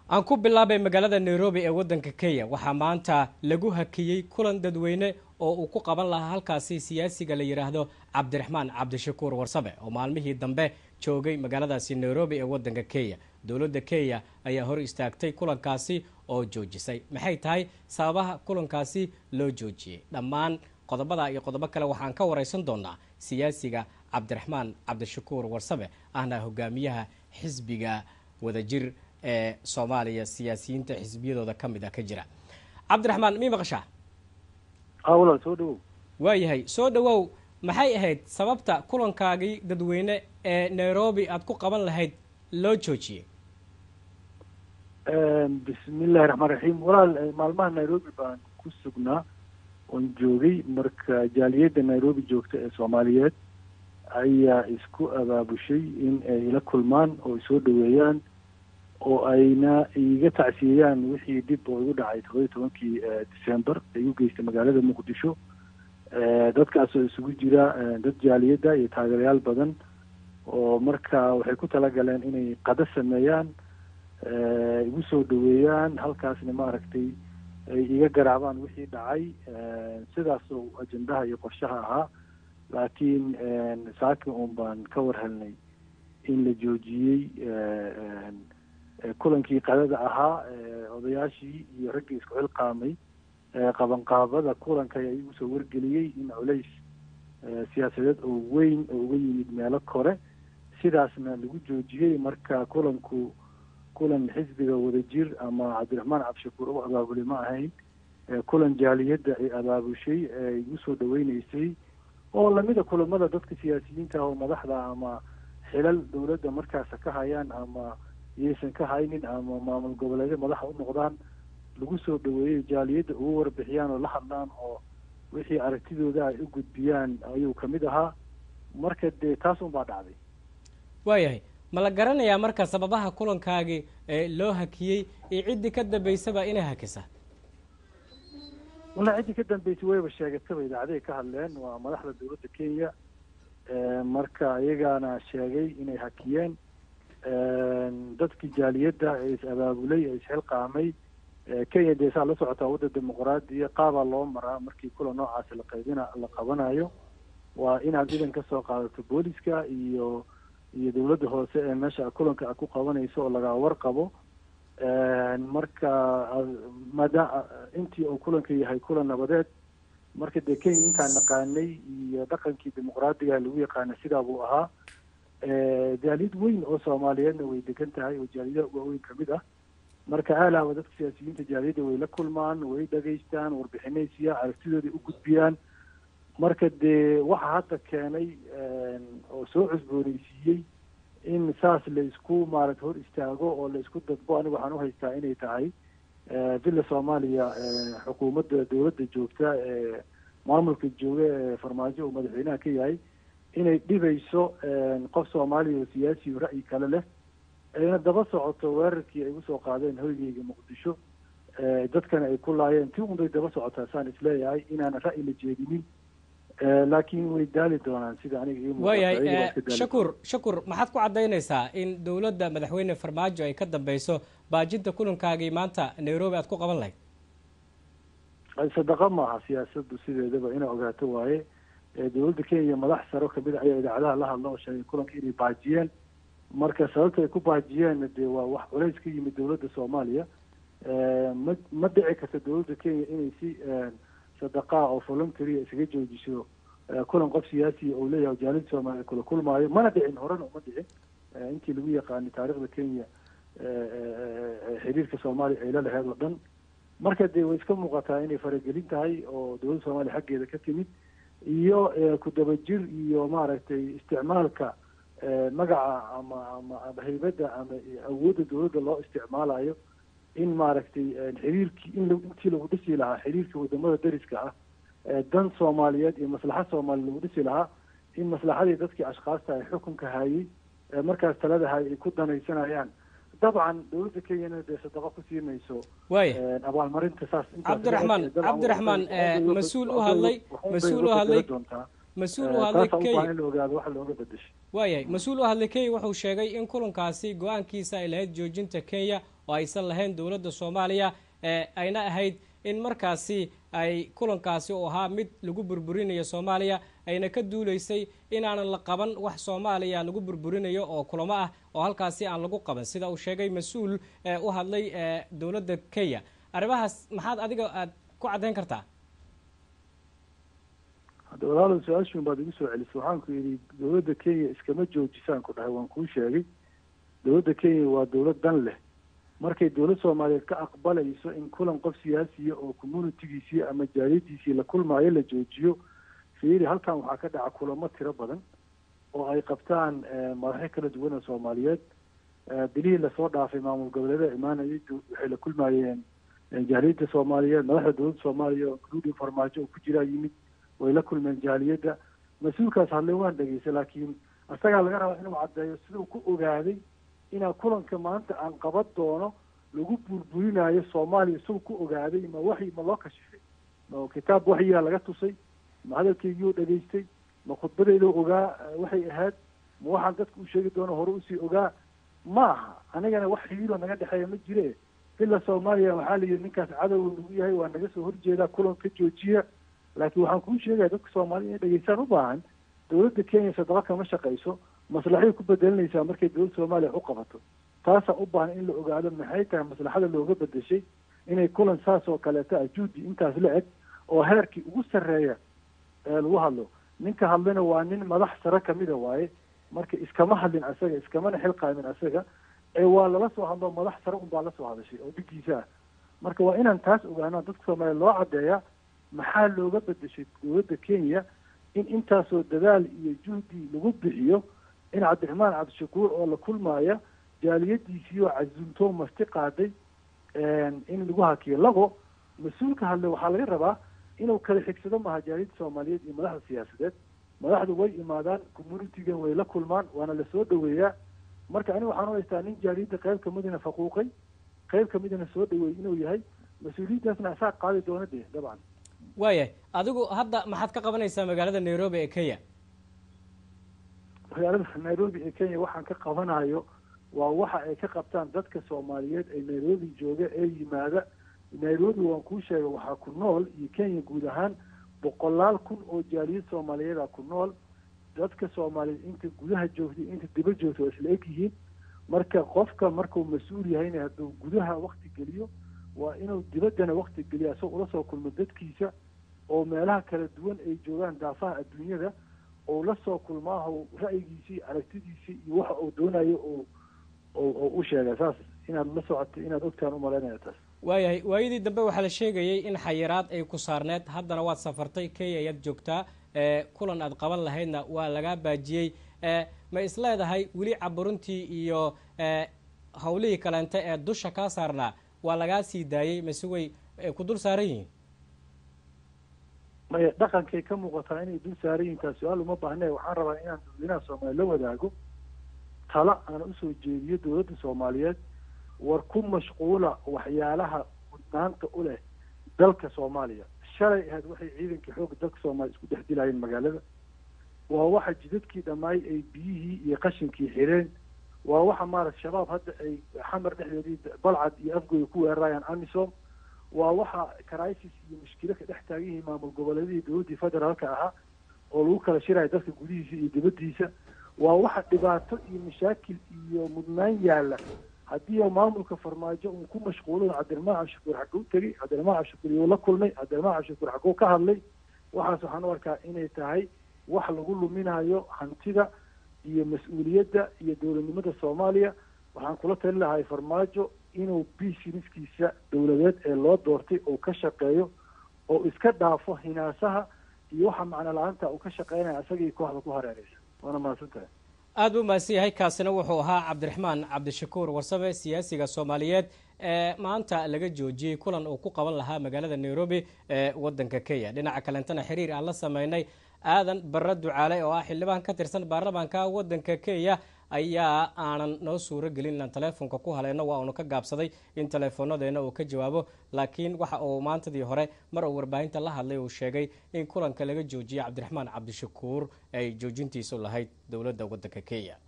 aan ku bilaabay magaalada nairobi ee waddanka kenya waxaa maanta lagu hakiyey kulan dadweyne oo uu ku qaban lahaa halkaasi siyaasiga la yidhaahdo cabdiraxmaan cabdishakuur warsabe oo maalmihii dambe joogay magaaladaasi nairobi ee waddanka kenya dowladda kenya ayaa hor istaagtay kulankaasi oo joojisay maxay tahay sababaha kulankaasi loo joojiyey dhammaan qodobada iyo qodobo kale waxaan ka wareysan doonaa siyaasiga cabdiraxmaan cabdishakuur warsabe ahna hogaamiyaha xisbiga wadajir ee soomaaliya siyaasiyiinta xisbiyadooda ka mid a ka jira cabdiraxmaan mii maqashaa walaal soo dhawow waayahay soo dhawow maxay ahayd sababta kulankaagii dadweyne ee nairobi aada ku qaban lahayd loo joojiyey bismillahi raxmaan raxiim walaal maalmaha nairobi baan ku sugnaa oon joogay marka jaaliyadda nairobi joogta ee soomaaliyeed ayaa isku abaabushay in ay la kulmaan oo soo dhaweeyaan oo ayna iga tacsiyeeyaan wixii dib oo igu dhacay todoba iyo tobankii december ay u geystay magaalada muqdisho dadkaasoo isugu jira dad jaaliyadda iyo taageerayaal badan oo marka waxay ku talagaleen inay qado sameeyaan igu soo dhaweeyaan halkaasna maaragtay ay iga garaabaan wixii dhacay sidaasoo ajendaha iyo qorshaha ahaa laakiin saaki un baan ka war helnay in la joojiyey kulankii qadada ahaa odayaashii iyo raggii isku xilqaamay qabanqaabada kulanka ayaa igu soo wargeliyey in culays siyaasadeed oo weyn oo uga yimid meelo kore sidaasna lagu joojiyey marka kulanku kulan xisbiga wadajir ama cabdiraxmaan cabdishakuur u abaabulay ma ahayn kulan jaaliyadda ay abaabushay ee igu soo dhaweyneysay oo lamida kulamada dadka siyaasiyiinta ah oo madaxda ama xilal dowladda markaasa ka hayaan ama iyaysan ka haynin ama maamul goboleedyo madaxa u noqdaan lagu soo dhaweeyey jaaliyadda ugu warbixiyaan oo la hadlaan oo wixii aragtidooda ay u gudbiyaan ayuu kamid ahaa marka dee taas un baa dhacday waayahay ma la garanayaa marka sababaha kulankaagii ee loo hakiyey iyo ciddii ka dambeysaba inay hakisa walla ciddii ka dambeysay wayba sheegataba idaacaday ka hadleen waa madaxda dowladda kenya marka iyagaana sheegay inay hakiyeen dadkii jaaliyadda ee is abaabulay ee isxilqaamay kenya dee saa la socotaa wadda dimuqraadiya qaabaa loo maraa markii kulan noocaasi la qaybina la qabanayo waa inaad idan ka soo qaadato booliska iyo iyo dowladda hoose ee meesha kulanka aad ku qabanayso oo laga warqabo marka maada intii uu kulanka yahay kulan nabadeed marka dee kenya intaan naqaanay iyo dhaqankii dimuqraadiga lagu yaqaana sidaa buu ahaa jaaliyad weyn oo soomaaliyeedna way degan tahay oo jaaliyadaha waaweyn kamid ah marka aalaaba dadka siyaasiyiinta jaaliyadda way la kulmaan way dhageystaan warbixinay siiyaan aragtidooda u gudbiyaan marka dee waxa hadda keenay oo soo cusbooneysiiyey in saas la isku maaragta hor istaago oo la isku dadbo aniga waxaan uhaystaa inay tahay villa soomaaliya xukuumadda dowladda joogta ee maamulka jooga ee farmaajo uu madaxweynaha ka yahay inay dhibayso qof soomaaliya oo siyaasi o ra'yi kale leh ayna daba socoto weerarkii ay usoo qaadeen hoygeyga muqdisho dadkana ay ku laayeen ti unbay daba socotaa saan isleeyahay inaanan ra'yi la jeedinin laakiin way daali doonaan sida aniga waayahay shakur shakur maxaad ku caddaynaysaa in dowladda madaxweyne farmaajo ay ka dambeyso baajinta kulankaagii maanta nairobi aad ku qaban lahayd sadaqa maaha siyaasaddu sideedaba inay ogaato waaye dowladda kenya madax saro kamid a ayaa idaacadaha la hadla oo sheegay kulanka inay baajiyeen marka sababta ay ku baajiyeen dee waa wax culays ka yimid dowladda soomaaliya ma ma dhici karta dowladda kenya inay si sadaqaa oo voluntaria isaga joojiso kulan qof siyaasiya oo leeyahay jaalida soomaaliya kula kulmaayo mana dhicin horena uma dhicin intii lagu yaqaanay taarikhda kenya xiriirka soomaaliya ay la laheed oo dhan marka dee way iska muuqataa inay faragelin tahay oo dowladda soomaaliya xaggeeda ka timid iyo ku dabajir iyo maaragtay isticmaalka magaca ama ama ama haybadda ama awoodda dowladda loo isticmaalayo in maaragtay xiriirkii in intii lagu dhisi lahaa xiriirka wadamada dariska ah dan soomaaliyeed iyo maslaxad soomaaliya lagu dhisi lahaa in maslaxadii dadkii ashkaasta ay xukunka hayay markaas talada hayay ay ku danaysanayaan dabcan dowladda kenyana dee sadaqo ku siinayso waaya abaalmarinta saas cabdiraxmaan cabdiraxmaan mas-uul u hadlay mas-uul u hadlay mas-uul u hadlay kenya in la ogaado waxa looga bedeshay waayahay mas-uul u hadlay kenya wuxuu sheegay in kulankaasi go-aankiisa ay lahayd joojinta kenya oo aysan lahayn dowladda soomaaliya ayna ahayd in markaasi ay kulankaasi uu ahaa mid lagu burburinayo soomaaliya ayna ka duuleysay inaanan la qaban wax soomaaliya lagu burburinayo oo kulamo ah oo halkaasi aan lagu qaban sida uu sheegay mas-uul u hadlay dowladda kenya arrimahaas maxaad adiga aad ku caddayn kartaa hadda walaalow su-aashuun baad igu soo celisay waxaan ku yidhi dowladda kenya iskama joojisaan ku dhahay waan kuu sheegay dowladda kenya waa dowlad dan leh markay dowlad soomaaliyeed ka aqbalayso in kulan qof siyaasiya oo communitigiisii ama jaaliyadiisii la kulmaayo la joojiyo fiiri halkan waxaa ka dhaca kulamo tiro badan oo ay qabtaan madaxyo kala duwan oo soomaaliyeed bilihii lasoo dhaafay maamul goboleeda imaanayay waxay la kulmaayeen jaaliyadda soomaaliyeed madaxda dowladda soomaaliya oo including farmaajo oo ku jiraa yimid way la kulmeen jaaliyadda mas-uulkaas hadle waan dhegeystay laakiin isagaa laga rabaa inuu caddeeyo siduu ku ogaaday inaa kulanka maanta aan qaban doono lagu burburinayo soomaaliya isagoo ku ogaaday ma waxyi ma loo kashifay ma kitaab waxyigaa laga tusay ma hadalkeygii dhegaystay ma khudbadeyda ogaa waxay ahayd ma waxaan dadka u sheegi doono hore usii ogaa ma aha anigana wax xiriiroo naga dhexeeya ma jire ila soomaaliya waxaa la yidhi ninkaas cadowa nagu yahay waa naga soo horjeedaa kulan ka joojiya laakiin waxaan kuu sheegaya dadka soomaalida inay dhegeystaan u baahan dowladda kenya sadaqa kama shaqayso maslaxay ku bedelinaysaa markay dowladda soomaaliya wax u qabato taasaa u baahan in la ogaado maxay tahay maslaxada looga bedeshay inay kulan saas oo kaleeto ah juudi intaas la eg oo heerkii ugu sarreeya ee lagu hadlo ninka hadlina waa nin madax sare kamida waaye marka iskama hadlin asaga iskamana xilqaamin asaga ee waa lala soo hadlo madax sare unbaa lasoo hadashay oo dhigiisa ah marka waa inaan taas ogaano dadka soomaaliya loo caddeeya maxaa looga bedeshay dowladda kenya in intaasoo dadaal iyo juhdi lagu bixiyo in cabdiraxmaan cabdishakuur oo la kulmaaya jaaliyadiisii oo casuumtoo marti qaaday in lagu hakiyo labo mas-uulka hadle waxaa laga rabaa inuu kala xigsado maha jaaliyadda soomaaliyeed iyo madaxda siyaasadeed madaxdu way imaadaan communitigan way la kulmaan waana lasoo dhaweeyaa marka aniga waxaan u haystaa nin jaaliyadda qayb kamidina faquuqay qayb kamidina soo dhaweeyey inuu yahay mas-uuliyiintaasna asaa qaadi doona dee dabcan waayahay adigu hadda maxaad ka qabanaysaa magaalada nairobi ee kenya magaalada nairobi ee kenya waxaan ka qabanayo waa waxa ay ka qabtaan dadka soomaaliyeed ee nairobi jooga ee yimaada nairobi waan kuu sheegay waxaa ku nool iyo kenya guud ahaan boqolaal kun oo jaaliyad soomaaliyeeda ku nool dadka soomaaliyeed inta gudaha joogta inta diba joogta waa isla eg yihiin marka qofka markuu mas-uul yahayna hadduu gudaha wakti geliyo waa inuu dibaddana wakti geliyo asagoo ula soo kulmo dadkiisa oo meelaha kala duwan ay joogaan daafaha adduunyada oo la soo kulmaaho ra'yigiisii aragtidiisii iyo waxa uu doonayo oo oo u sheegay saas inaad la socoto inaad ogtaan umalaynaya taas waayahay waayadii dambe waxaa la sheegayay in xayiraad ay ku saarneed haddana waad safartay kenya ayaad joogtaa kulan aad qaban lahaydna waa lagaa baajiyey ma is leedahay weli caburuntii iyo hawlihii kaleente ee dusha kaa saarnaa waa lagaa sii daayey mase way ku dul saaran yihiin maya dhaqankay ka muuqataa inay dul saaran yihin taas su-aal uma baahne waxaan rabaa inaan dadweynaha soomaaliya la wadaago tala aan usoo jeediyo dowladda soomaaliyeed war ku mashquula waxyaalaha mudnaanta u leh dalka soomaaliya shalay ahayd waxay ciidankii xoogga dalka soomaaliya isku dhex dilaayeen magaalada waa waxa jidadkii dhammaay ay biyihii iyo qashinkii xireen waa waxa maarata shabaab hadda ay xamar dhexdeedii balcad iyo afgooda ku weerarayaan amisom waa waxa crisis iyo mushkilo ka dhex taagan yihiin maamul goboleedihii dowladdii federaalka ahaa oo lagu kala shiraya dalka gudihiisa iyo dibaddiisa waa waxa dhibaato iyo mashaakil iyo mudnaan yaalla haddii maamulka farmaajo uu ku mashquulo cabdiraxmaan cabdishakuur xagguu tegey cabdiraxmaan cabdishakuur iyuu la kulmay cabdiraxmaan cabdishakuur xagguu ka hadlay waxaas waxaan u arkaa inay tahay wax lagu luminayo hantida iyo mas-uuliyadda iyo dowladnimada soomaaliya waxaan kula tali lahay farmaajo inuu biisiniskiisa dowladeed ee loo doortay uu ka shaqeeyo oo iska dhaafo hinaasaha iyo waxa macno la-aanta uu ka shaqeynaya isagii kooxda ku hareereysa waana mahadsan tahay aad buu mahadsan yahay kaasina wuxuu ahaa cabdiraxmaan cabdishakuur warsame siyaasiga soomaaliyeed ee maanta laga joojiyey kulan uu ku qaban lahaa magaalada nairobi ee wadanka kenya dhinaca kalentana xiriir aan la sameynay aadan barre ducaale oo ah xildhibaan ka tirsan baarlamaanka wadanka kenya ayaa aanan noo suuro gelin inaan teleefonka ku haleyno waa uunu ka gaabsaday in teleefoonadeena uu ka jawaabo laakiin waxa uu maantadii hore mar uu warbaahinta la hadlay uu sheegay in kulanka laga joojiyay cabdiraxmaan cabdishakuur ay joojintiisu lahayd dowladda wadanka kenya